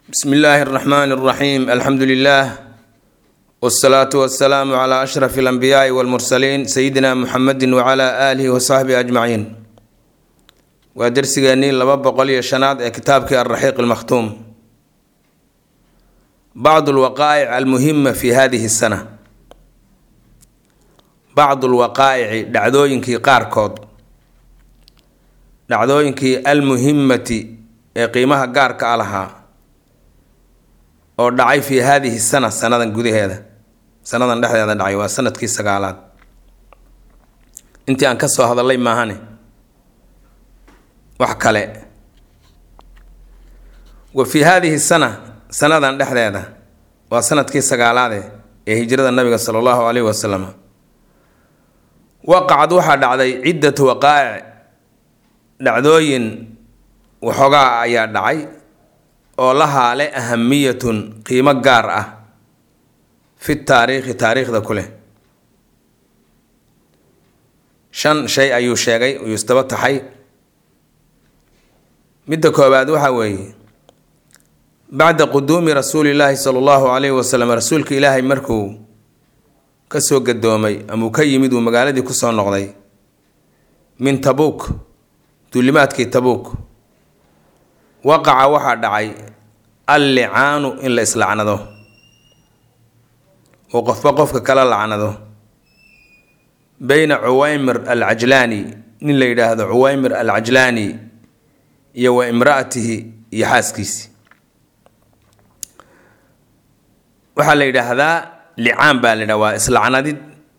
bsmi illaahi اraxmaan اraxiim alxamdu lilah wsalaatu wasalaamu cla ashraf اlanbiyaai wاlmursaliin sayidina muxamedi wcla aalihi wasaxbihi ajmaciin waa dersigeennii laba boqol iyo shanaad ee kitaabkii alraxiiq almakhtuum bacdu lwaqaa'ic almuhima fi hadihi sana bacdu lwaqaa'ici dhacdooyinkii qaarkood dhacdooyinkii almuhimati ee qiimaha gaarka a lahaa oo dhacay fii haadihi sana sanadan gudaheeda sanadan dhexdeeda dhacay waa sanadkii sagaalaad intii aan ka soo hadalay maahane wax kale wa fii haadihi sana sanadan dhexdeeda waa sanadkii sagaalaade ee hijrada nabiga sala allahu caleyhi wasalam waqacad waxaa dhacday ciddatu waqaa'ic dhacdooyin waxoogaa ayaa dhacay oo lahaa le ahamiyatun qiimo gaar ah fi taariikhi taariikhda ku leh shan shay ayuu sheegay uu isdaba taxay midda koobaad waxaa weeye bacda quduumi rasuulillaahi sala allahu caleyhi wasalam rasuulka ilaahay markuu kasoo gadoomay ama uu ka yimid uu magaaladii kusoo noqday min tabuuk duulimaadkii tabuuk waqaca waxaa dhacay allicaanu in la islacnado oo qofba qofka kala lacnado beyna cuwaymir alcajlaani nin la yidhaahdo cuwaymir alcajlaani iyo wa imraatihi iyo xaaskiisi waxaa la yidhaahdaa licaan baa la yidhaha waa islacnadid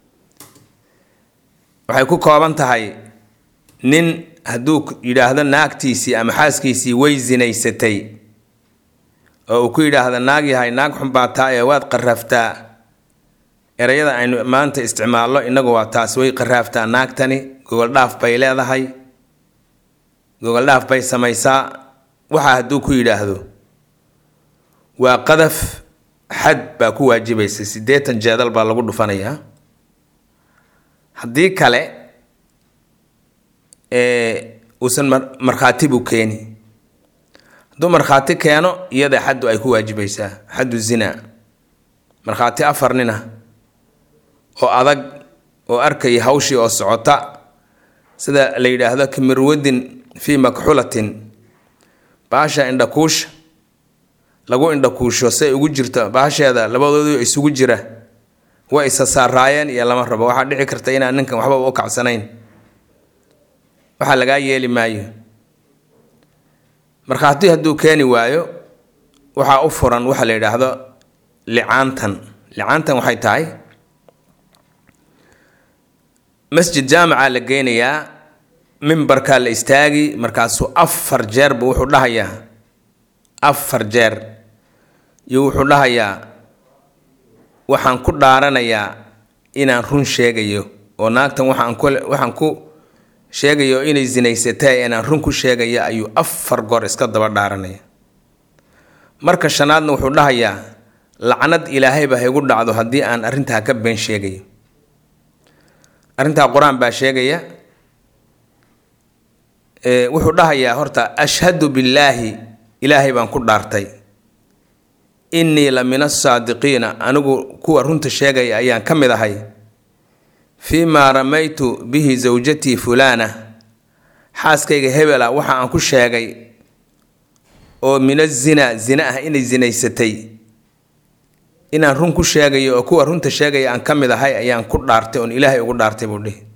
waxay ku kooban tahay nin hadduu yidhaahdo naagtiisii ama xaaskiisii way sinaysatay oo uu ku yidhaahdo naag yahay naag xunbaa taa ee waad qaraaftaa erayada aynu maanta isticmaalno innagu waa taas way qaraaftaa naagtani gogoldhaaf bay leedahay gogoldhaaf bay samaysaa waxaa hadduu ku yidhaahdo waa qadaf xad baa ku waajibaysa siddeetan jeedal baa lagu dhufanayaa haddii kale uusan markhaati buu keeni hadduu markhaati keeno iyada xaddu ay ku waajibaysaa xaddu zina markhaati afar nina oo adag oo arkaya hawshii oo socota sida la yidhaahdo kamirwadin fii makxulatin baasha indhakuusha lagu indhakuusho say ugu jirto baasheeda labadoodu isugu jira way isa saaraayeen iyo lama rabo waxaa dhici karta inaan ninkan waxba u kacsanayn waxaa lagaa yeeli maayo markhaati hadduu keeni waayo waxaa u furan waxa la yidhaahdo licaantan licaantan waxay tahay masjid jaamica la geynayaa mimbarkaa la istaagi markaasuu afar jeerba wuxuu dhahayaa afar jeer iyo wuxuu dhahayaa waxaan ku dhaaranayaa inaan run sheegayo oo naagtan waxaan ku waxaan ku sheegayo inay sinaysatay inaan run ku sheegaya ayuu afar goor iska daba dhaaranaya marka shanaadna wuxuu dhahayaa lacnad ilaahayba haygu dhacdo haddii aan arrintaa ka been sheegayo arrintaa qur-aan baa sheegaya wuxuu dhahayaa horta ashhadu billaahi ilaahay baan ku dhaartay innii la min asaadiqiina anigu kuwa runta sheegaya ayaan ka mid ahay fii maa ramaytu bihi zawjatii fulaana xaaskayga hebela waxa aan ku sheegay oo min azina zina ah inay zinaysatay inaan run ku sheegayo oo kuwa runta sheegaya aan ka mid ahay ayaan ku dhaartay oon ilaahay ugu dhaartay buu dhihi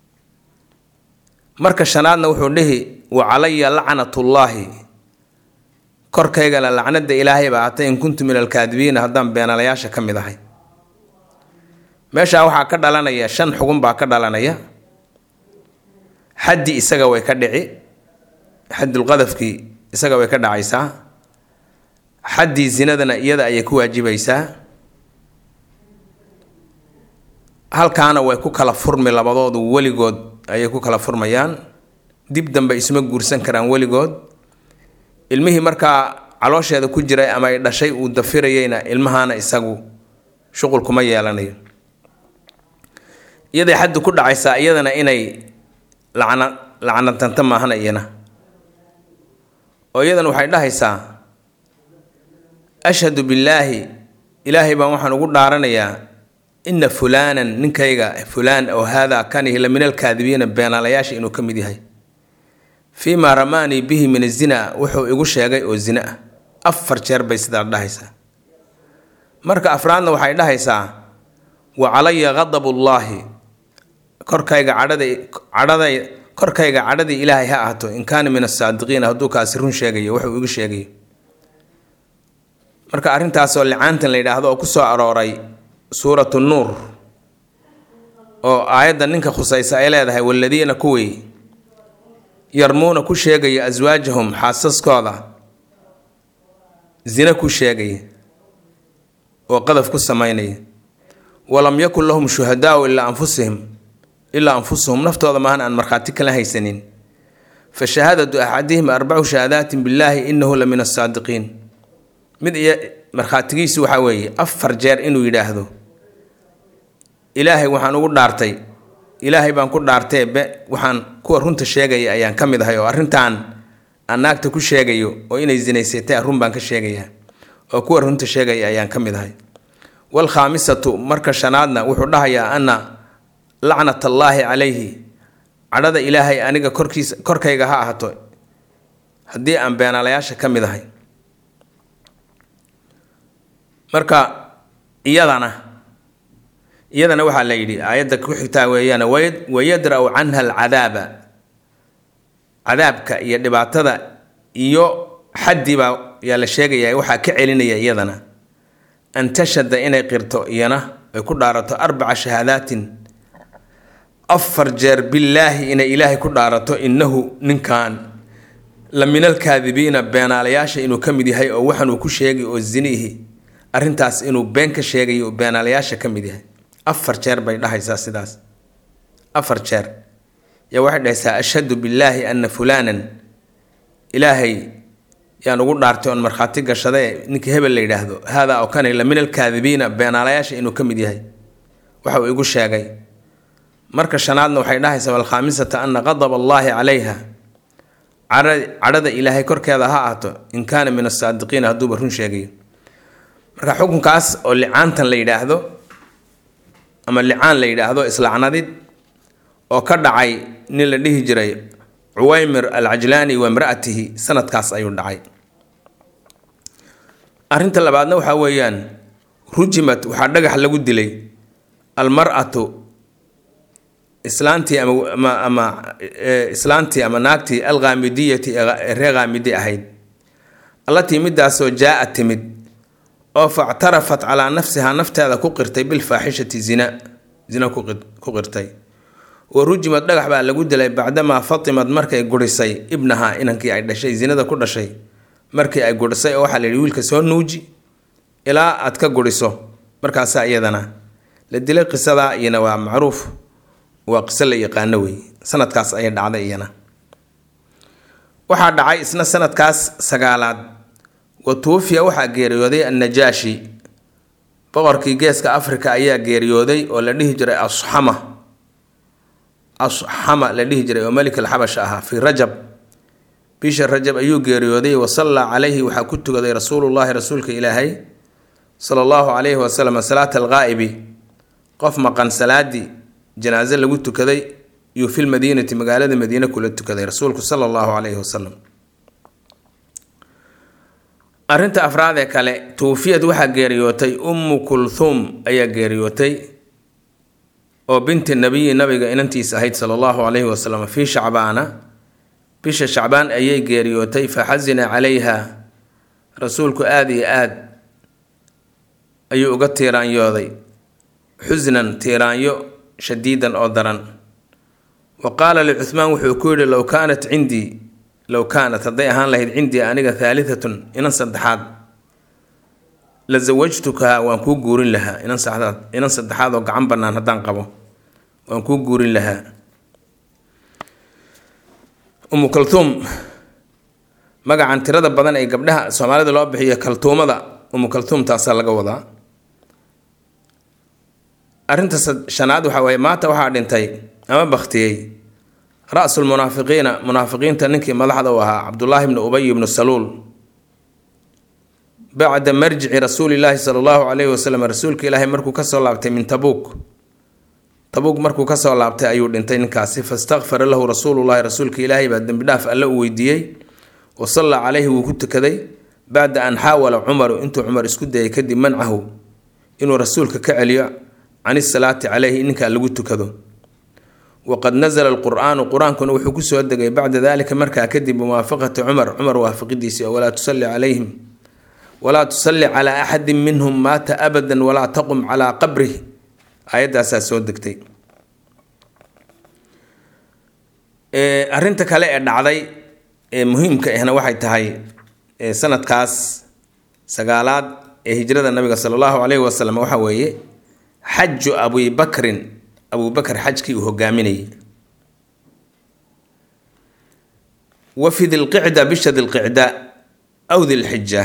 marka shanaadna wuxuu dhihi wa calaya lacnatullaahi korkaygana lacnada ilaahay baa hatay in kuntu min alkaadibiina haddaan beenalayaasha ka mid ahay meeshaa waxaa ka dhalanaya shan xugun baa ka dhalanaya xaddi isaga way ka dhici xaddulqadafkii isaga way ka dhacaysaa xaddii zinadana iyada ayay ku waajibaysaa halkaana way ku kala furmi labadoodu weligood ayay ku kala furmayaan dib dambe isma guursan karaan weligood ilmihii markaa caloosheeda ku jiray ama ay dhashay uu dafirayeyna ilmahaana isagu shuqul kuma yeelanayo iyaday xaddu ku dhacaysaa iyadana inay lacna lacnatanta maahana iyana oo iyadana waxay dhahaysaa ashhadu billaahi ilaahay baan waxaan ugu dhaaranayaa ina fulaanan ninkayga fulaan oo haadaa kanihi la min alkaadibiina beenaalayaasha inuu ka mid yahay fii maa ramaanii bihi min azina wuxuu igu sheegay oo zina ah afar jeer bay sidaa dhahaysaa marka afraadna waxay dhahaysaa wa calaya ghadabullaahi korkayga cadhada cadhada korkayga cadhadii ilaahay ha ahaato in kaana min asaadiqiina hadduu kaasi run sheegayo wuxuu igu sheegayo marka arrintaasoo licaantan la yidhaahdo oo ku soo arooray suuratu nuur oo aayadda ninka khusaysa ay leedahay waladiina kuwii yarmuuna ku sheegaya aswaajahum xaasaskooda zina ku sheegaya oo qadaf ku samaynaya walam yakun lahum shuhadaau ilaa anfusihim ilaa anfusuhum naftooda maahan aan markhaati kala haysanin fa shahaadatu axadihim arbacu shahaadaatin billaahi inahu la min asaadiqiin mid iyo markhaatigiisu waxaa weeye afar jeer inuu yidhaahdo ilaahay waxaan ugu dhaartay ilaahay baan ku dhaartee be waxaan kuwa runta sheegaya ayaan ka mid ahay oo arrintan aan naagta ku sheegayo oo inay zinaysatay run baan ka sheegayaa oo kuwa runta sheegaya ayaan ka mid ahay waalkhaamisatu marka shanaadna wuxuu dhahayaa ana lacnat allaahi calayhi cadhada ilaahay aniga korkiisa korkayga ha ahato haddii aan beenaalayaasha ka mid ahay marka iyadana iyadana waxaa la yidhi aayadda ku xigtaa weeyaan wayadra-u canha alcadaaba cadaabka iyo dhibaatada iyo xaddibaa yaa la sheegaya waxaa ka celinaya iyadana an tashhada inay qirto iyana ay ku dhaarato arbaca shahaadaatin afar jeer billaahi inay ilaahay ku dhaarato innahu ninkan la min alkaadibiina beenaalayaasha inuu ka mid yahay oo waxanuu ku sheegay oo ziniihi arrintaas inuu been ka sheegayo oo beenaalayaasha ka mid yahay afar jeer bay dhahaysaa sidaas afar jeer yaa waxay dhahaysaa ashhadu billaahi anna fulaanan ilaahay yaan ugu dhaartay oon markhaati gashadae ninka hebel la yidhaahdo haadaa oo kane la min alkaadibiina beenaalayaasha inuu ka mid yahay waxa uu igu sheegay marka shanaadna waxay dhahaysaa walkhaamisata ana qadab allaahi calayha cadhada ilaahay korkeeda ha ahaato in kaana min asaadiqiina hadduuba run sheegayo marka xukunkaas oo licaantan la yidhaahdo ama licaan la yidhaahdo islacnadid oo ka dhacay nin la dhihi jiray cuwaymir alcajlaani wa imra'atihi sanadkaas ayuu dhacay arrinta labaadna waxaa weeyaan rujimat waxaa dhagax lagu dilay almar-atu islaantii ama ama islaantii ama naagtii alkhaamidiyati ee ree khaamidi ahayd allatii midaasoo jaa-a timid oo factarafat calaa nafsihaa nafteeda ku qirtay bilfaaxishati zina zina ku qirtay wa rujimad dhagax baa lagu dilay bacdamaa fatimad markay gurisay ibnahaa inankii ay dhashay zinada ku dhashay markii ay gurisay oo waxaa la yidhi wiilka soo nuuji ilaa aad ka guriso markaasaa iyadana la dilay qisadaa iyana waa macruuf waa qiso la yaqaano wey sanadkaas ayay dhacday iyana waxaa dhacay isna sanadkaas sagaalaad wa tuufiya waxaa geeriyooday annajaashi boqorkii geeska afrika ayaa geeriyooday oo la dhihi jiray asxama asxama la dhihi jiray oo melik alxabash ahaa fii rajab bisha rajab ayuu geeriyooday wasallaa calayhi waxaa ku tukaday rasuulullaahi rasuulka ilaahay sala allahu calayhi wasalam salaata alqaa'ibi qof maqan salaadii janaaso lagu tukaday yuu fi lmadiinati magaalada madiine kula tukaday rasuulku sala allahu calayhi wasalam arrinta afraad ee kale tuufiyad waxaa geeriyootay ummu kulhuum ayaa geeriyootay oo binti nabiyi nabiga inantiis ahayd sala allahu calayhi wasalam fii shacbaana bisha shacbaan ayay geeriyootay fa xasina calayha rasuulku aada iyo aad ayuu uga tiiraanyooday xusnan tiiraanyo shadiidan oo daran wa qaala licuhmaan wuxuu ku yidhi low kaanat cindii low kaanat hadday ahaan lahayd cindii aniga haalitatun inan saddexaad la zawajtukaha waan kuu guurin lahaa inan saxdaad inan saddexaad oo gacan bannaan haddaan qabo waan kuu guurin lahaa umu kaltuum magacan tirada badan ee gabdhaha soomaalida loo bixiyo kaltuumada umu kaltuum taasaa laga wadaa arrinta shanaad waxaa waaye maanta waxaa dhintay ama baktiyey ra-sul munaafiqiina munaafiqiinta ninkii madaxda u ahaa cabdullaahi bnu ubay ibnu saluul bacda marjici rasuulilaahi sala allahu calayhi wasalam rasuulka ilaahay markuu kasoo laabtay min tabuuk tabuuk markuu kasoo laabtay ayuu dhintay ninkaasi fastakfara lahu rasuulullahi rasuulka ilaahay baa dembi dhaaf alle u weydiiyey wa sallaa calayhi wuu ku tukaday bacda an xaawala cumaru intuu cumar isku dayay kadib mancahu inuu rasuulka ka celiyo can isalaati caleyhi ninkaa lagu tukado waqad nazla alqur-aanu qur-aankuna wuxuu kusoo degay bacda dalika markaa kadib muwaafaqati cumar cumar waafaqidiisii oo walaa tusalli calayhim walaa tusalli calaa axadin minhum maata abadan walaa taqum calaa qabrih aayaddaasaa soo degtay arinta kale ee dhacday ee muhiimka ahna waxay tahay sanadkaas sagaalaad ee hijrada nabiga sala allahu calayhi wasalam waxa weeye xaju abibakrin abubakar xajkii uu hogaaminayay wa fi dilqicda bisha dilqicda aw dilxija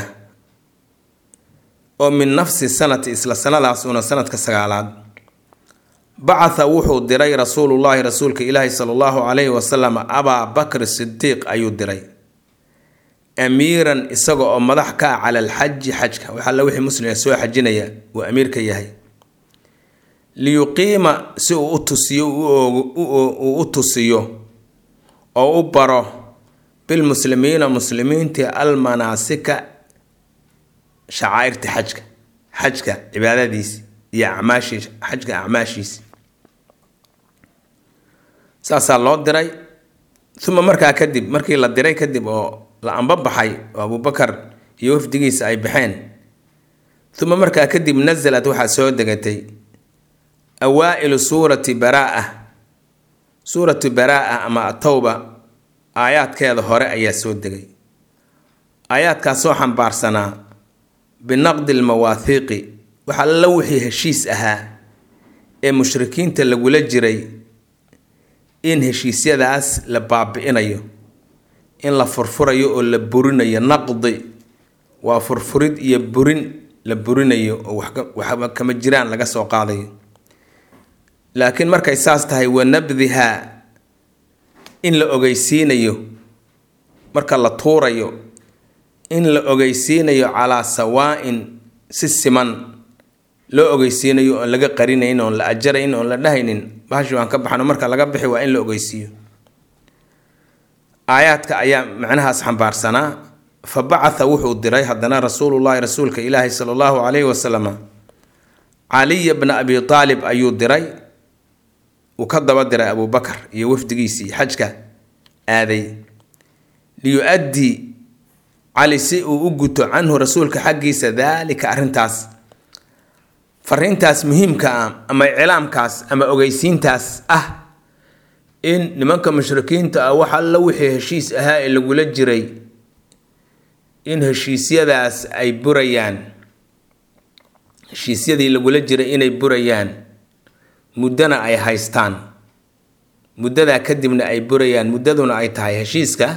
oo min nafsi sanati isla sanadaas una sanadka sagaalaad bacatha wuxuu diray rasuulullaahi rasuulka ilaahi sala allahu calayhi wasalam abaa bakr sidiiq ayuu diray amiiran isaga oo madax ka ah cala alxaji xajka wax alla wixii muslim soo xajinaya uu amiirka yahay liyuqiima si uu u tusiyo uu u tusiyo oo u baro bilmuslimiina muslimiinti almanaasika shacaairta xajka xajka cibaadadiisi iyo acmaashiisa xajka acmaashiisi saasaa loo diray uma markaa kadib markii la diray kadib oo la ambabaxay oo abubakar iyo wafdigiisa ay baxeen uma markaa kadib nasalad waxaa soo degatay awaa-ilu suurati baraa suuratu baraa ama atowba aayaadkeeda hore ayaa soo degay aayaadkaasoo xambaarsanaa binaqdi lmawaahiiqi waxa alla wixii heshiis ahaa ee mushrikiinta lagula jiray in heshiisyadaas la baabi-inayo in la furfurayo oo la burinayo naqdi waa furfurid iyo burin la burinayo oo waxba kama jiraan laga soo qaadayo laakiin markay saas tahay wa nabdihaa in la ogeysiinayo marka la tuurayo in la ogeysiinayo calaa sawaa-in si siman loo ogeysiinayo oon laga qarinayn oon la ajarayn oon la dhahaynin bahashi waan ka baxno marka laga bixi waa in la ogeysiiyo aayaadka ayaa macnahaas xambaarsanaa fa bacatha wuxuu diray haddana rasuulullaahi rasuulka ilaahi sala allahu calayhi wasalam caliya bna abi aalib ayuu diray uu ka daba diray abubakar iyo wafdigiisii xajka aaday liyu-addii cali si uu u guto canhu rasuulka xaggiisa daalika arrintaas fariintaas muhiimka ah ama iclaamkaas ama ogeysiintaas ah in nimanka mushrikiinta ah wax alla wixii heshiis ahaa ee lagula jiray in heshiisyadaas ay burayaan heshiisyadii lagula jiray inay burayaan muddana ay haystaan muddadaa kadibna ay burayaan muddaduna ay tahay heshiiska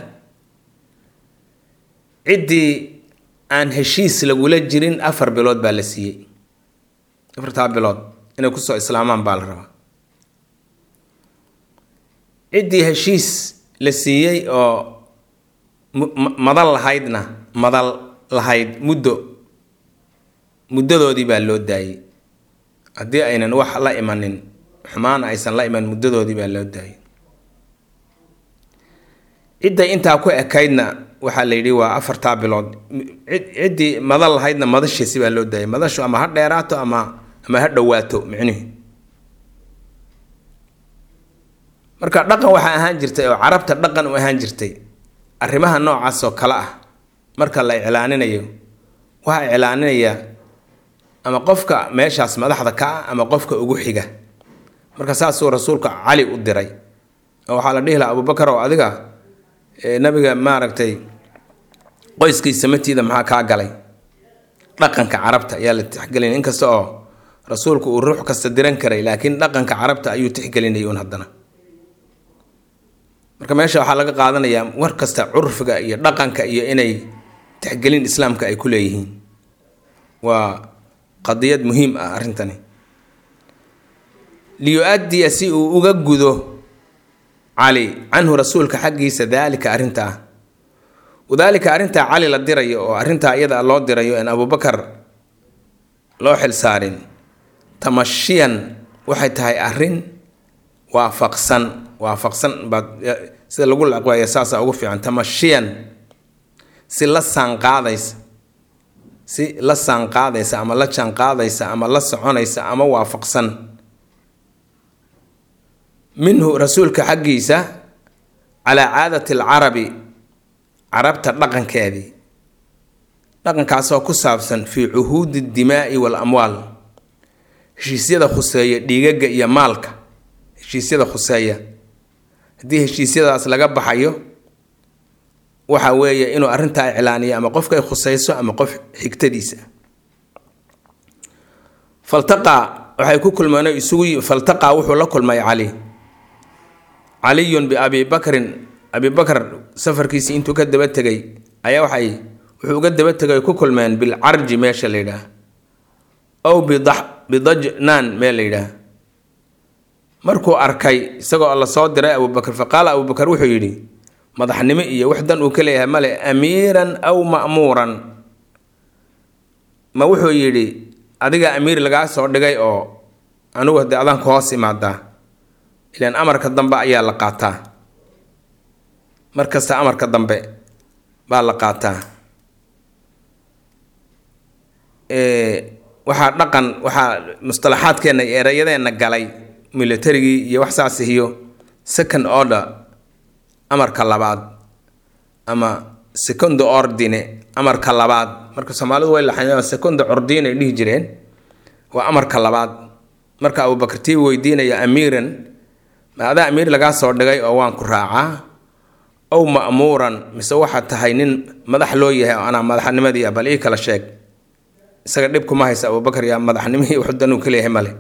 ciddii aan heshiis lagula jirin afar bilood baa la siiyey afartaa bilood inay kusoo islaamaan baa la rabaa ciddii heshiis la siiyey oo madal lahaydna madal lahayd muddo muddadoodii baa loo daayey haddii aynan wax la imanin xumaan aysan la iman muddadoodii baa loo daayay cidday intaa ku ekaydna waxaa la yidhi waa afartaa bilood ciddii madal lahaydna madashiisi baa loo daayay madashu ama ha dheeraato ama ama ha dhowaato micnihi marka dhaqan waxaa ahaan jirtay oo carabta dhaqan u ahaan jirtay arrimaha noocaas oo kale ah marka la iclaaninayo waxaa iclaaninaya ama qofka meeshaas madaxda ka ah ama qofka ugu xiga marka saasuu rasuulka cali u diray oo waxaa la dhihi lahaa abubakar oo adiga nabiga maaragtay qoyskiisa matiida maxaa kaa galay dhaqanka carabta ayaa la tixgelinaya inkasta oo rasuulku uu ruux kasta diran karay laakiin dhaqanka carabta ayuu tixgelinayay un haddana marka meesha waxaa laga qaadanayaa war kasta curfiga iyo dhaqanka iyo inay tixgelin islaamka ay ku leeyihiin waa qadiyad muhiim ah arrintani liyu-addiya si uu uga gudo cali canhu rasuulka xaggiisa daalika arrintaa wadaalika arrintaa cali la dirayo oo arrintaa iyada loo dirayo en abubakar loo xilsaarin tamashiyan waxay tahay arrin waafaqsan waafaqsan baad sida lagu laqweeya saasa ugu fiican tamashiyan si la saanqaadaysa si la saanqaadaysa ama la jaanqaadaysa ama la soconaysa ama waafaqsan minhu rasuulka xaggiisa calaa caadati alcarabi carabta dhaqankeedii dhaqankaasoo ku saabsan fii cuhuudi dimaa'i wal amwaal heshiisyada khuseeya dhiigaga iyo maalka heshiisyada khuseeya haddii heshiisyadaas laga baxayo waxa weeye inuu arrintaa iclaaniyo ama qofka ay khuseyso ama qof xigtadiisa faltaqaa waxay ku kulmeen isugu faltaqaa wuxuu la kulmay cali caliyun biabi bakrin abi bakar safarkiisii intuu ka daba tegay ayaa waxay wuxuu uga daba tegay ku kulmeen bilcarji meesha la yidhaah ow bidajnaan meel la yidhaah markuu arkay isagoo la soo diray abubakar fa qaala abubakar wuxuu yidhi madaxnimo iyo wax dan uu ka leeyahay male amiiran aw ma'muuran ma wuxuu yidhi adiga amiir lagaa soo dhigay oo anigu haddii adanka hoos imaadaa ilaan amarka dambe ayaa la qaataa mar kasta amarka dambe baa la qaataa waxaa dhaqan waxaa mustalaxaadkeenna iyo ereyadeenna galay militarigii iyo wax saas iyo second order amarka labaad ama second ordine amarka labaad marka soomaalidu way laxayeen second ordine ay dhihi jireen waa amarka labaad marka abubakar tii weydiinaya amiiran ma adaa amiir lagaa soo dhigay oo waan ku raacaa ow ma'muuran mise waxaad tahay nin madax loo yahay oo anaa madaxnimadii bal ii kala sheeg isaga dhib kuma haysa abubakar yaa madaxnimihii waxdanuu ka leeyahay male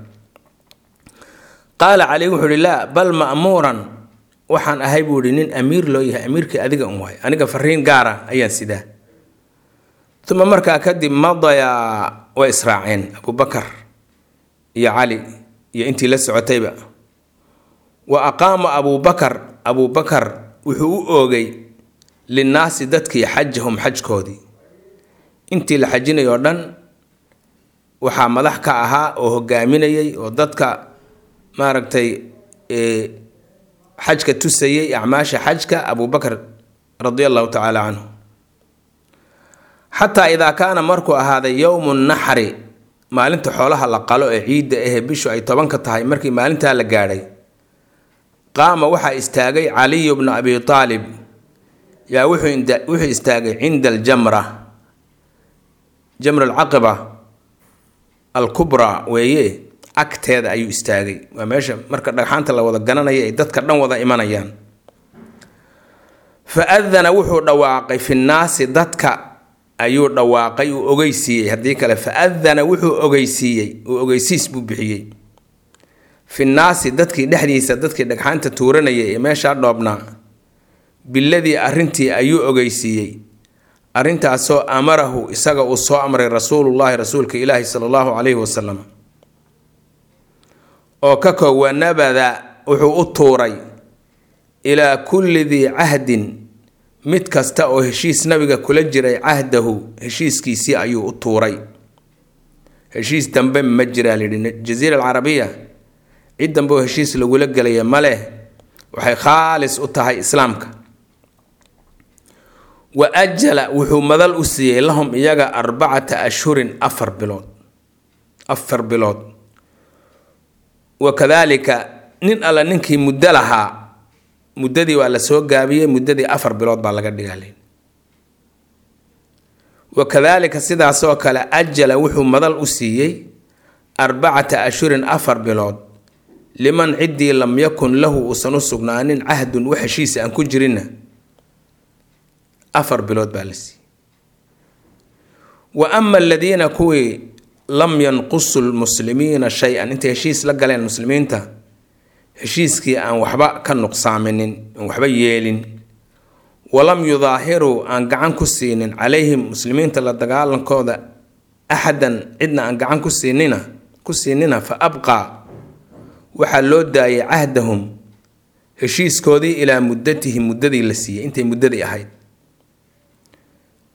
qaala cali wuxuu ihi laa bal ma'muuran waxaan ahay buu ihi nin amiir loo yahay amiirkii adiga un waay aniga fariin gaara ayaan sidaa uma markaa kadib madayaa way israaceen abubakar iyo cali iyo intii la socotayba wa aqaama abubakar abubakar wuxuu u oogay linnaasi dadkii xajahum xajkoodii intii la xajinayoo dhan waxaa madax ka ahaa oo hogaaminayay oo dadka maaragtay xajka tusayay acmaasha xajka abubakar radi allahu tacaala canhu xataa idaa kaana markuu ahaaday yowmu naxri maalinta xoolaha la qalo ee ciidda ahee bishu ay tobanka tahay markii maalintaa la gaadhay qaama waxaa istaagay caliyu bnu abi aalib yaa wuxuu istaagay cinda aljamra jamra alcaqiba alkubraa weeye agteeda ayuu istaagay waa meesha marka dhagxaanta la wada gananaya ay dadka dhan wada imanayaan fa adana wuxuu dhawaaqay fi nnaasi dadka ayuu dhawaaqay uu ogeysiiyey haddii kale fa adana wuxuu ogeysiiyey uu ogeysiis buu bixiyey fi nnaasi dadkii dhexdiisa dadkii dhagxaanta tuuranayay ee meeshaa dhoobnaa biladii arrintii ayuu ogeysiiyey arrintaasoo amarahu isaga uu soo amray rasuulullaahi rasuulka ilaahi sala allahu calayhi wasalam oo ka koog wanabada wuxuu u tuuray ilaa kulli dii cahdin mid kasta oo heshiis nabiga kula jiray cahdahu heshiiskiisii ayuu u tuuray heshiis dambe ma jiraa layidhi jaziira alcarabiya cid dambe oo heshiis lagula gelaya ma leh waxay khaalis u tahay islaamka wa ajala wuxuu madal u siiyey lahum iyaga arbacata ashhurin afar bilood afar bilood wa kadaalika nin alla ninkii muddo lahaa muddadii waa la soo gaabiyey muddadii afar bilood baa laga dhigaalay wa kadaalika sidaasoo kale ajala wuxuu madal u siiyey arbacata ashhurin afar bilood liman ciddii lam yakun lahu uusan u sugnaanin cahdun wax heshiisa aan ku jirinna afar bilood baa la siiyey wa ama aladiina kuwii lam yanqusu lmuslimiina shay-an intay heshiis la galeen muslimiinta heshiiskii aan waxba ka nuqsaaminin aan waxba yeelin walam yudaahiruu aan gacan ku siinin calayhim muslimiinta la dagaalankooda axadan cidna aan gacan ku siinina ku siinina fa abqaa waxaa loo daayay cahdahum heshiiskoodii ilaa muddatihim muddadii la siiyey intay muddadii ahayd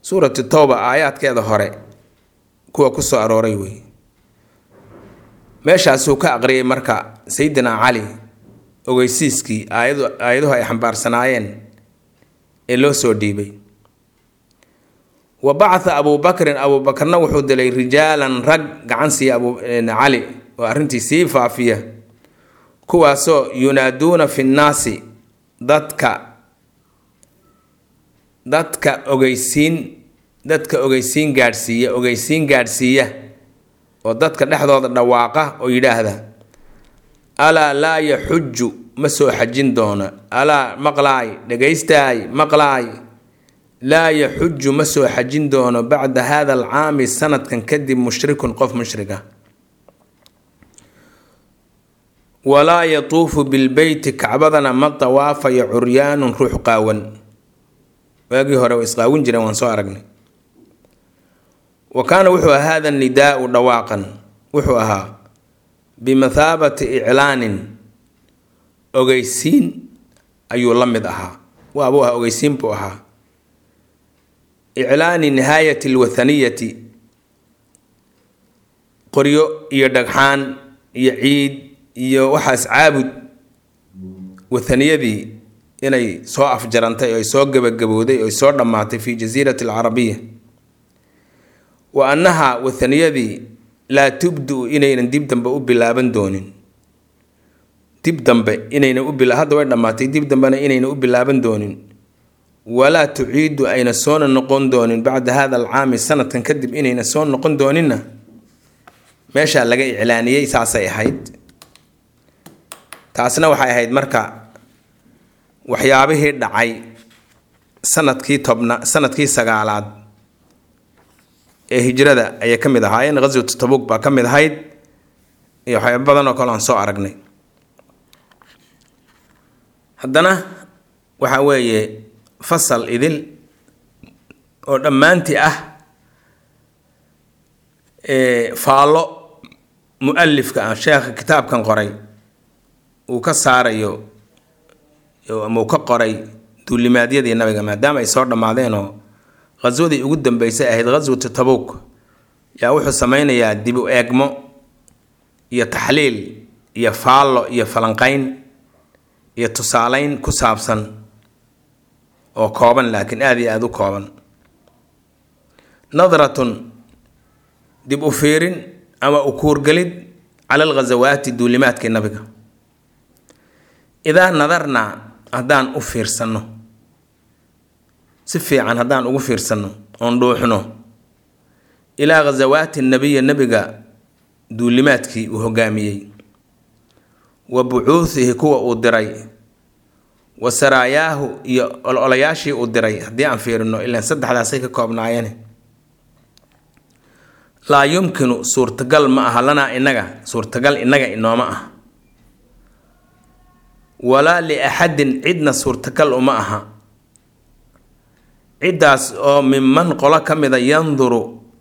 suuratu towba aayaadkeeda hore kuwa ku soo arooray wey meeshaasuu ka aqriyay marka sayidina cali ogeysiiskii aayadu aayaduhu ay xambaarsanaayeen ee loo soo dhiibay wa bacatha abuubakrin abuubakarna wuxuu dilay rijaalan rag gacan siiya abu cali oo arrintii sii faafiya kuwaasoo yunaaduuna fi nnaasi dadka dadka ogeysiin dadka ogeysiin gaadhsiiya ogeysiin gaadhsiiya oo dadka dhexdooda dhawaaqa oo yidhaahda alaa laa yaxuju ma soo xajin doono alaa maqlaay dhegaystaay maqlaay laa yaxuju ma soo xajin doono bacda hada alcaami sanadkan kadib mushrikun qof mushriga walaa yatuufu bilbeyti kacbadana ma dawaafayo curyaanun ruux qaawan waagii hore way isqaawin jireen waan soo aragnay wa kaana wuxuu ahaa hada nidaau dhawaaqan wuxuu ahaa bimathaabati iclaanin ogeysiin ayuu la mid ahaa waabuu ahaa ogeysiin buu ahaa iclaani nihaayati alwathaniyati qoryo iyo dhagxaan iyo ciid iyo waxaas caabud wathaniyadii inay soo afjarantay oo ay soo gebagabowday oo ay soo dhammaatay fi jasiirati alcarabiya wa annaha wathaniyadii laa tubdu inaynan dib dambe u bilaaban doonin dib dambe inayna u bila hadda way dhammaatay dib dambena inayna u bilaaban doonin walaa tuciidu ayna soona noqon doonin bacda hada alcaami sanadkan kadib inayna soo noqon dooninna meeshaa laga iclaaniyey saasay ahayd taasna waxay ahayd marka waxyaabihii dhacay sanadkii tobna sanadkii sagaalaad ee hijrada ayay ka mid ahaayeen ghaswatu tabuk baa ka mid ahayd iyo waxyaaba badan oo kale aan soo aragnay haddana waxa weeye fasal idil oo dhammaantii ah faallo mu-alifka ah sheekha kitaabkan qoray uu ka saarayo ama uu ka qoray duulimaadyadii nabiga maadaama ay soo dhammaadeenoo khaswadii ugu dambeysay ahayd khaswatu tabuuk yaa wuxuu sameynayaa dib u eegmo iyo taxliil iyo faallo iyo falanqeyn iyo tusaaleyn ku saabsan oo kooban laakiin aada iyo aada u kooban nadratun dib u fiirin ama u kuurgelid cala alghasawaati duulimaadkii nabiga idaa nadarnaa haddaan u fiirsanno si fiican haddaan ugu fiirsanno oon dhuuxno ilaa ghasawaati nabiya nebiga duulimaadkii uu hogaamiyey wa bucuuhihi kuwa uu diray wa saraayaahu iyo ololayaashii uu diray haddii aan fiirino ilaan saddexdaasay ka koobnaayeen laa yumkinu suurtagal ma aha lanaa inaga suurtagal inaga inooma ah walaa liaxadin cidna suurtagal uma aha ciddaas oo minman qolo ka mida yanduru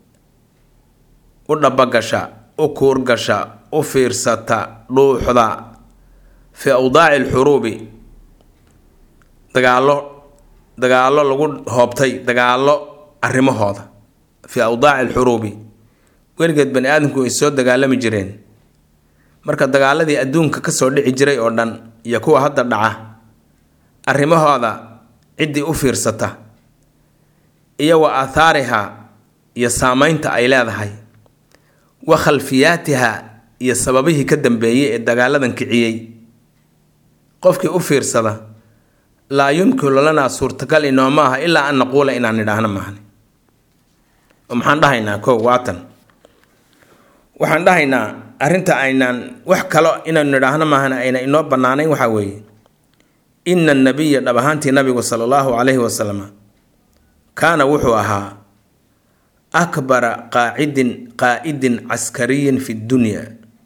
u dhabagasha u kuurgasha u fiirsata dhuuxda fii awdaaci alxuruubi dagaallo dagaallo lagu hoobtay dagaallo arrimahooda fii awdaaci alxuruubi weligeed bani aadamku ay soo dagaalami jireen marka dagaaladii adduunka kasoo dhici jiray oo dhan iyo kuwa hadda dhaca arrimahooda ciddii u fiirsata iyo wa aathaariha iyo saameynta ay leedahay wa khalfiyaatiha iyo sababihii ka dambeeyey ee dagaaladan kiciyey qofkii u fiirsada laa yumkinu lanaa suurtagal inooma aha ilaa an naquula inaan nidhaahno maahne oo maxaan dhahaynaa ko waatan waxaan dhahaynaa arrinta aynaan wax kalo inaynu nidhaahno maahana ayna inoo bannaanayn waxaa weeye ina annabiya dhab ahaantii nabigu sala allahu calayhi wasalam kaana wuxuu ahaa akbara qaacidin qaa'idin caskariyin fi dunya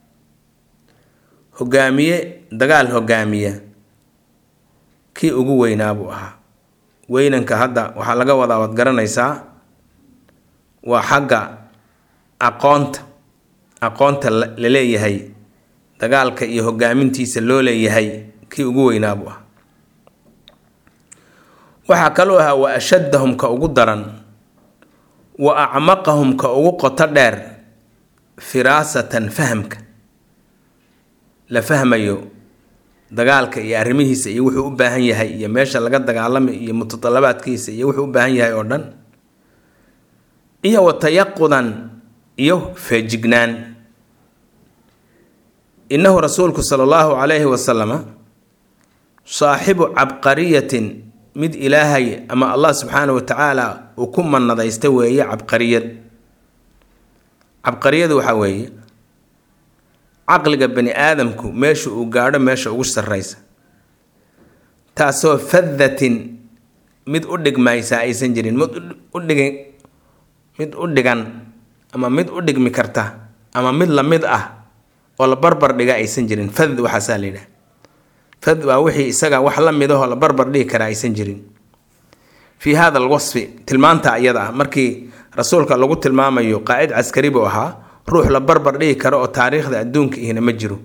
hogaamiye dagaal hogaamiya kii ugu weynaa buu ahaa weynanka hadda waxaa laga wadaa waad garanaysaa waa xagga aqoonta aqoonta la leeyahay dagaalka iyo hogaamintiisa loo leeyahay kii ugu weynaa buu ahaa waxaa kaloo ahaa wa ashaddahum ka ugu daran wa acmaqahum ka ugu qoto dheer firaasatan fahamka la fahmayo dagaalka iyo arrimihiisa iyo wuxuu u baahan yahay iyo meesha laga dagaalamay iyo mutadalabaadkiisa iyo wuxuu u baahan yahay oo dhan iyo wa tayaqudan iyo feejignaan innahu rasuulku sala allahu calayhi wasalama saaxibu cabqariyatin mid ilaahay ama allah subxaana wa tacaala uu ku manadaysta weeye cabqariyad cabqariyadu waxaa weeye caqliga bani aadamku meesha uu gaadho meesha ugu sarraysa taasoo fadatin mid u dhigmaysaa aysan jirin mid u dhigi mid u dhigan ama mid u dhigmi karta ama mid la mid ah oo la barbar dhiga aysan jirin fad waxaasaa la yidhaha fad waa wixii isaga wax la mid ahoo la barbar dhigi karaa aysan jirin fii hada alwasfi tilmaanta iyada ah markii rasuulka lagu tilmaamayo qaacid caskari buu ahaa ruux la barbar dhigi karo oo taariikhda adduunka ihna ma jiro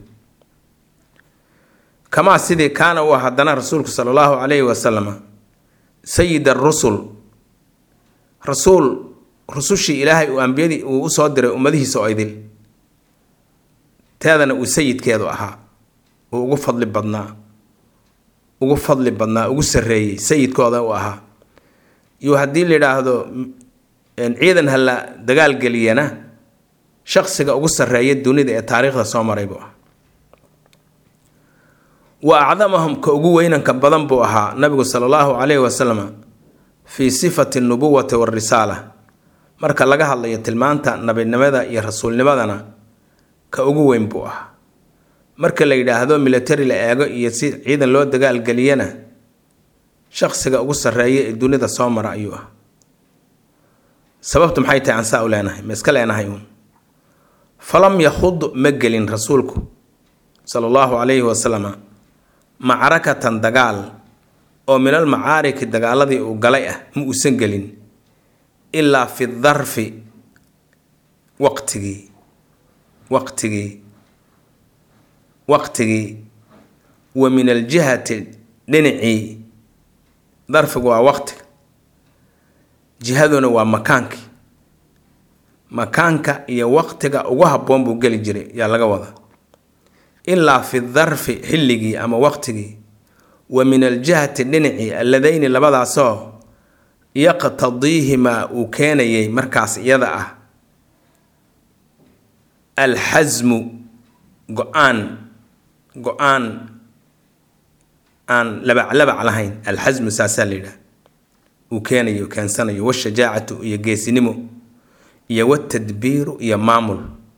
kamaa sidii kaana uu haddana rasuulku sala allahu calayhi wasalama sayid arusul rasuul rusushii ilaahay uu ambiyadii uu usoo diray ummadihiisa oo idil teedana uu sayidkeedu ahaa uu ugu fadli badnaa ugu fadli badnaa ugu sarreeyey sayidkooda uu ahaa iyo haddii la yidhaahdo ciidan hala dagaalgeliyana shaqsiga ugu sarreeya dunida ee taariikhda soo maray buu ah wa acdamahum ka ugu weynanka badan buu ahaa nabigu sala allahu calayhi wasalam fii sifati nubuwati warisaala marka laga hadlayo tilmaanta nabinimada iyo rasuulnimadana ka ugu weyn buu ahaa marka la yidhaahdo military la eego iyo si ciidan loo dagaalgeliyana shaqsiga ugu sarreeya ee dunida soo mara ayuu ah sababtu maxay tahay aan saa u leenahay ma iska leenahay uun falam yakhud ma gelin rasuulku sala allahu calayhi wasalama macrakatan dagaal oo min al macaariki dagaaladii uu galay ah ma uusan gelin ilaa fi darfi waqtigii waqtigii waqtigii wa min aljihati dhinacii darfigu waa waqtiga jihaduna waa makaankii makaanka iyo waqtiga ugu habboon buu geli jiray yaa laga wadaa ilaa fi darfi xilligii ama waqtigii wa min aljihati dhinacii alladayni labadaasoo yaqtadiihimaa uu keenayay markaas iyada ah alxasmu go-aan go-aan aan labaclabac lahayn alxasmu saasaa la yidhaha uu keenayo keensanayo washajaacatu iyo geesinimo iyo watadbiiru iyo maamul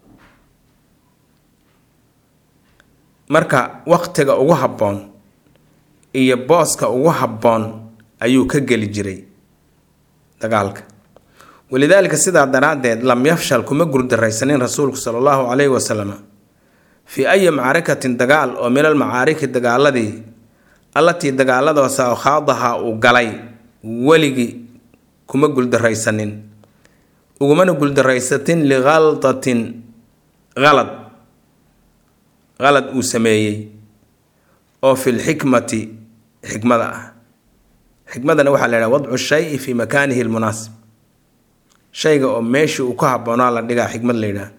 marka waqtiga ugu habboon iyo booska ugu habboon ayuu ka geli jiray dagaalka walidaalika sidaa daraaddeed lam yafshal kuma gurdaraysanin rasuulku sala allahu calayhi wasalam fii ayi macrakatin dagaal oo min al macaariki dagaaladii allatii dagaaladoosa oo khaadaha uu galay weligii kuma guldaraysanin ugumana guldaraysatin likaldatin qalad qalad uu sameeyey oo fi lxikmati xikmada ah xikmadana waxaa la yidhaha wadcu shayi fii makaanihi lmunaasib shayga oo meeshii uu ka habboonaa la dhigaa xikmad la yidhaha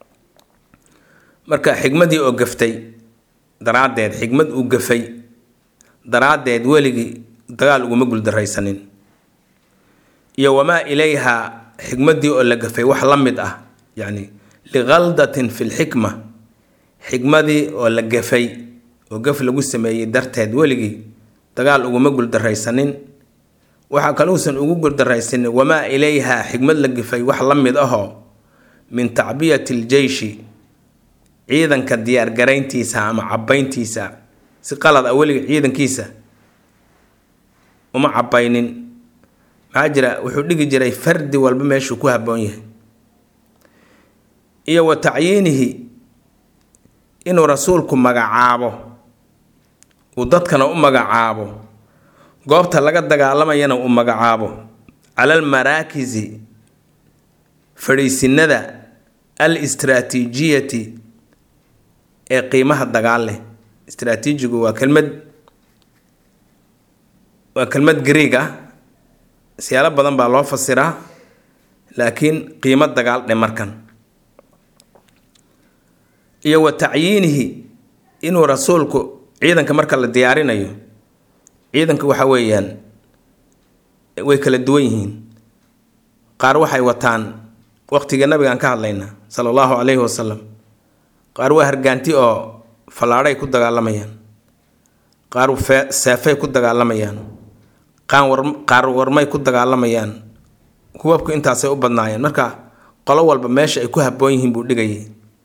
marka xikmadii oo gaftay daraaddeed xikmad uu gafay daraaddeed weligii dagaal uguma guldaraysanin iyo wamaa ilayha xikmadii oo la gafay wax la mid ah yacni likaldatin fi lxikma xikmadii oo la gafay oo gaf lagu sameeyey darteed weligii dagaal uguma guldaraysanin waxaa kaluusan ugu guldaraysanin wamaa ilayha xikmad la gafay wax la mid ahoo min tacbiyati ljeyshi ciidanka diyaargarayntiisa ama cabayntiisa si qalad ah weliga ciidankiisa uma cabaynin maxaa jira wuxuu dhigi jiray fardi walba meeshuu ku habboon yahay iyo wa tacyiinihi inuu rasuulku magacaabo uu dadkana u magacaabo goobta laga dagaalamayana uu magacaabo cala almaraakisi fadhiisinada al istraatiijiyati ee qiimaha dagaal leh istraatiijigu waa kelmad waa kelmad greeg ah siyaalo badan baa loo fasiraa laakiin qiimo dagaal dhe markan iyo wa tacyiinihi inuu rasuulku ciidanka marka la diyaarinayo ciidanka waxa weeyaan way kala duwan yihiin qaar waxay wataan waqtiga nabigaan ka hadlaynaa sala allahu calayhi wasalam qaar waa hargaanti oo fallaadhay ku dagaalamayaan qaar seefay ku dagaalamayaan qaar warmay ku dagaalamayaan hubabku intaasay u badnaayeen marka qolo walba meesha ay ku habboon yihiin buu dhigayay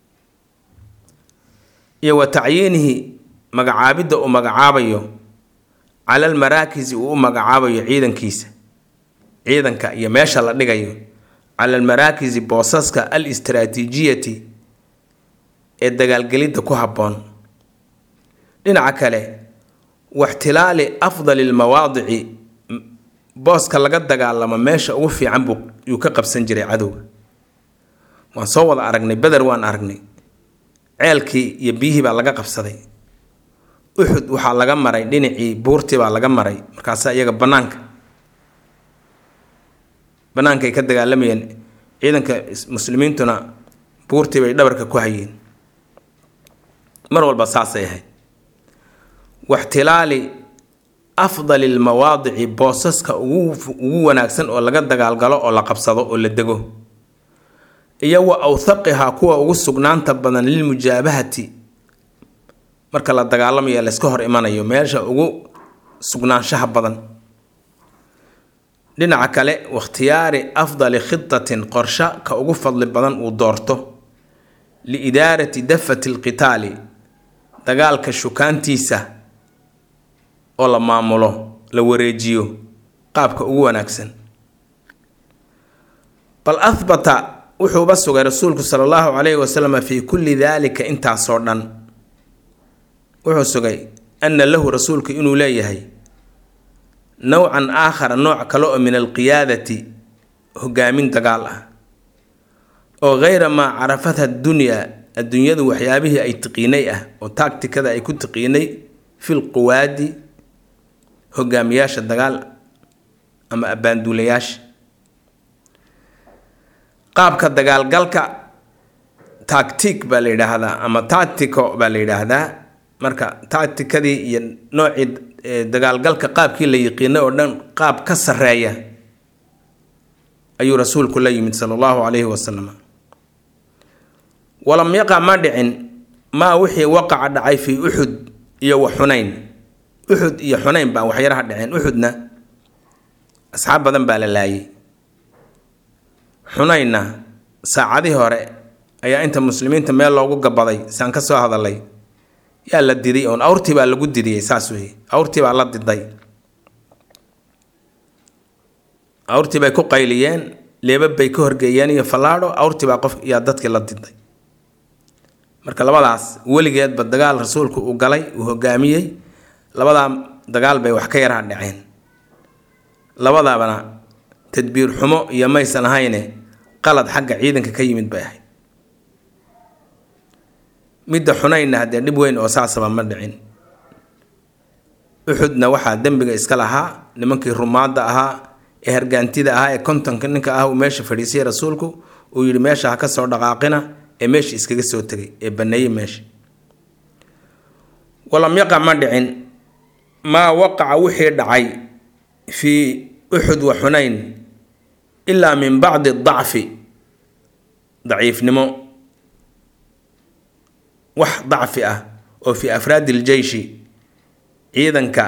iyo wa tacyiinihi magacaabidda uu magacaabayo cala almaraakisi uu u magacaabayo ciidankiisa ciidanka iyo meesha la dhigayo cala almaraakisi boosaska al istraatiijiyati ee dagaalgelidda ku habboon dhinaca kale waxtilaali afdali lmawaadici booska laga dagaalamo meesha ugu fiican buu yuu ka qabsan jiray cadowga waan soo wada aragnay beder waan aragnay ceelkii iyo biyihii baa laga qabsaday uxud waxaa laga maray dhinacii buurtii baa laga maray markaasa iyaga banaanka bannaankay ka dagaalamayeen ciidanka muslimiintuna buurtii bay dhabarka ku hayeen mar walba saasay ahayd waxtilaali afdali lmawaadici boosaska ugu ugu wanaagsan oo laga dagaalgalo oo la qabsado oo la dego iyo wa awthaqihaa kuwa ugu sugnaanta badan lilmujaabahati marka la dagaalamayo layska hor imanayo meesha ugu sugnaanshaha badan dhinaca kale wakhtiyaari afdali khitatin qorsho ka ugu fadli badan uu doorto liidaarati dafati alqitaali dagaalka shukaantiisa oo la maamulo la wareejiyo qaabka ugu wanaagsan bal ahbata wuxuuba sugay rasuulku sala allahu calayhi wasalam fii kulli daalika intaasoo dhan wuxuu sugay ana lahu rasuulku inuu leeyahay nowcan aakhara nooc kale oo min alqiyaadati hogaamin dagaal ah oo geyra maa carafatha dunyaa adduunyadu waxyaabihii ay tiqiinay ah oo taagtikada ay ku tiqiinay fil quwaadi hogaamiyaasha dagaal ama abbaanduulayaasha qaabka dagaalgalka tactic baa la yidhaahdaa ama tactico baa la yidhaahdaa marka tacticadii iyo noocii dagaalgalka qaabkii la yiqiinay oo dhan qaab ka sarreeya ayuu rasuulku la yimid sala allahu calayhi wasalam walam yaqa ma dhicin maa wixii waqaca dhacay fii uxud iyo wa xunayn uxud iyo xunayn baa waxyaraha dhaceen uxudna asxaab badan baa la laayay xunaynna saacadii hore ayaa inta muslimiinta meel loogu gabaday saan ka soo hadalay yaa la diday oon awrtii baa lagu didiyey saas wey awrtii baa la diday awrtii bay ku qayliyeen leebab bay ka horgeeyeen iyo fallaadho awrtii baa qof yaa dadkii la diday marka labadaas weligeedba dagaal rasuulku uu galay uu hogaamiyey labadaa dagaal bay wax ka yaraha dhaceen labadabana tadbiir xumo iyo maysan ahayne qalad xagga ciidanka ka yimid bay ahayd midda xunaynna haddee dhib weyn oo saasaba ma dhicin uxudna waxaa dembiga iska lahaa nimankii rumaadda ahaa ee hargaantida ahaa ee kontonka ninka ah uu meesha fadhiisiyay rasuulku uu yidhi meesha ha ka soo dhaqaaqina ee meesha iskaga soo tegay ee baneeyey meesha walam yaqa ma dhicin maa waqaca wixii dhacay fii uxud wa xunayn ilaa min bacdi dacfi daciifnimo wax dacfi ah oo fii afraadi iljeyshi ciidanka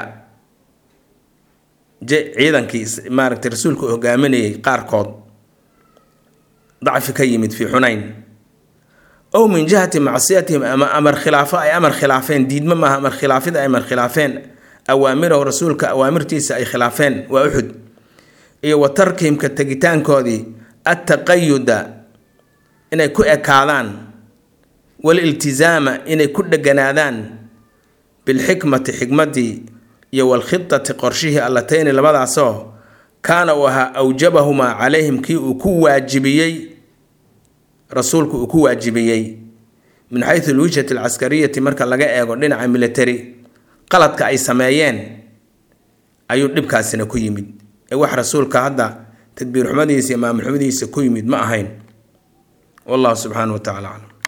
ciidankii maaragtay rasuulku hogaaminayay qaarkood dacfi ka yimid fii xunayn ow min jihati macsiyatihim ama amar khilaafo ay amar khilaafeen diidmo maaha amar khilaafida ay amar khilaafeen awaamirahu rasuulka awaamirtiisa ay khilaafeen waa uxud iyo wa tarkihimka tegitaankoodii attaqayuda inay ku ekaadaan waliltizaama inay ku dheganaadaan bilxikmati xikmadii iyo walkhidati qorshihii allatayni labadaasoo kaana uu ahaa awjabahumaa calayhim kii uu ku waajibiyey rasuulku uu ku waajibiyey min xaysu alwijhati alcaskariyati marka laga eego dhinaca military qaladka ay sameeyeen ayuu dhibkaasina ku yimid ee wax rasuulka hadda tadbiir xumadiisa iyo maamul xumadiisa ku yimid ma ahayn wallahu subxaana wa tacala aclam